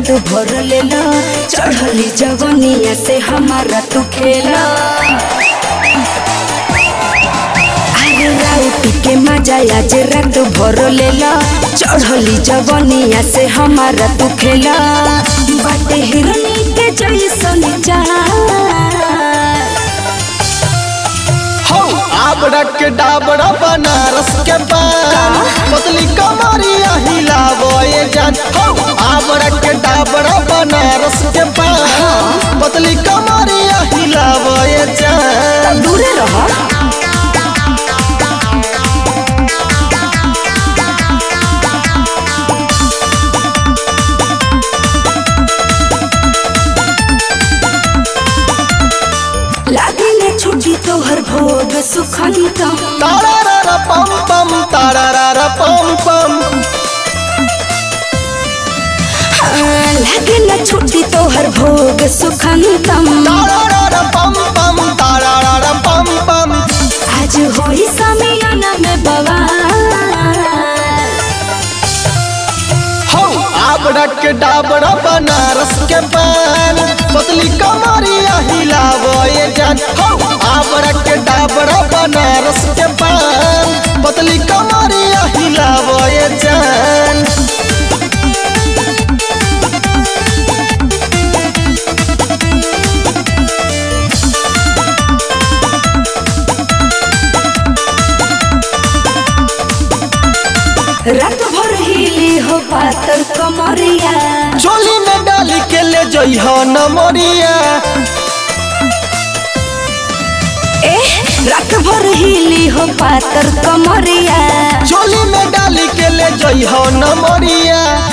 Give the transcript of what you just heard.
रात भर लेला चढ़ली जवनिया से हमारा तू खेला अरे राउटी के मजा आज रात भर लेला चढ़ली जवनिया से हमारा तू खेला बाटे हिरनी के जैसन चाल हो आबड़ा के डाबड़ा बनारस के पान पतली कमरिया हिलावो ये जान हो आबड़ा के डाबड़ा बनारस के पान पतली कमरिया हिलावो ये जान दूरे रह लागिले छुट्टी तोहर भोग सुखंता तारारा पम पम तारारा पम पम लागिले छुट्टी तोहर भोग सुखंतम तारारा पम पम तारारा पम पम आज होई समियाना में बवाल हो आबड़ा के डाबड़ा बनारस के पान पतली कमरिया हिलावो ये जान हो आबड़ा के डाबड़ा बनारस के पान पतली कमरिया हिलावो ये जान रात भर हिली हो पातर कमरिया चोली में डाली के ले जइह नमरिया ए रात भर हिली हो पातर कमरिया चोली में डाली के ले जइह नमरिया